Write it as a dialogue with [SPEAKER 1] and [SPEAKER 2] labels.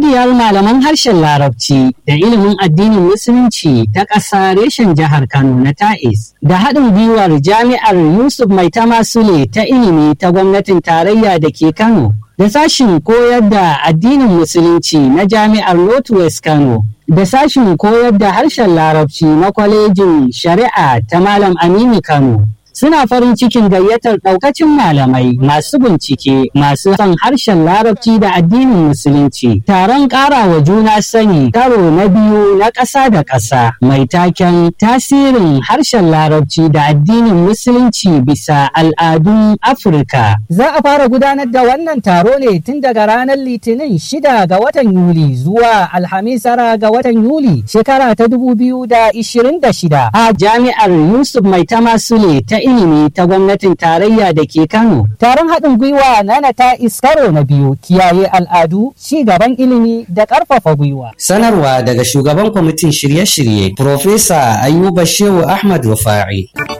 [SPEAKER 1] Ƙungiyar malaman harshen Larabci da ilimin addinin Musulunci ta ƙasa reshen jihar Kano na Ta'is da haɗin gwiwar jami'ar Yusuf Mai Tamasule ta ilimi ta gwamnatin tarayya da ke Kano da sashin koyar da addinin Musulunci na jami'ar Northwest Kano da sashin koyar da harshen Larabci na kwalejin Shari'a ta Malam Aminu Kano. suna farin cikin gayyatar ɗaukacin malamai masu bincike masu son harshen larabci da addinin musulunci taron ƙarawa juna sani karo na biyu na ƙasa da ƙasa mai taken tasirin harshen larabci da addinin musulunci bisa al'adun afirka za a fara gudanar da wannan taro ne tun daga ranar litinin shida ga watan yuli zuwa alhamis tara ga watan yuli shekara ta dubu biyu da ishirin da shida a jami'ar yusuf mai tamasule ta ilimi ta gwamnatin tarayya da ke Kano. Taron haɗin gwiwa nana ta iskaro na biyu kiyaye al'adu, ci gaban ilimi da ƙarfafa gwiwa.
[SPEAKER 2] Sanarwa daga shugaban kwamitin shirye-shirye, Profesa Ayuba Shehu Ahmad Rufa'i.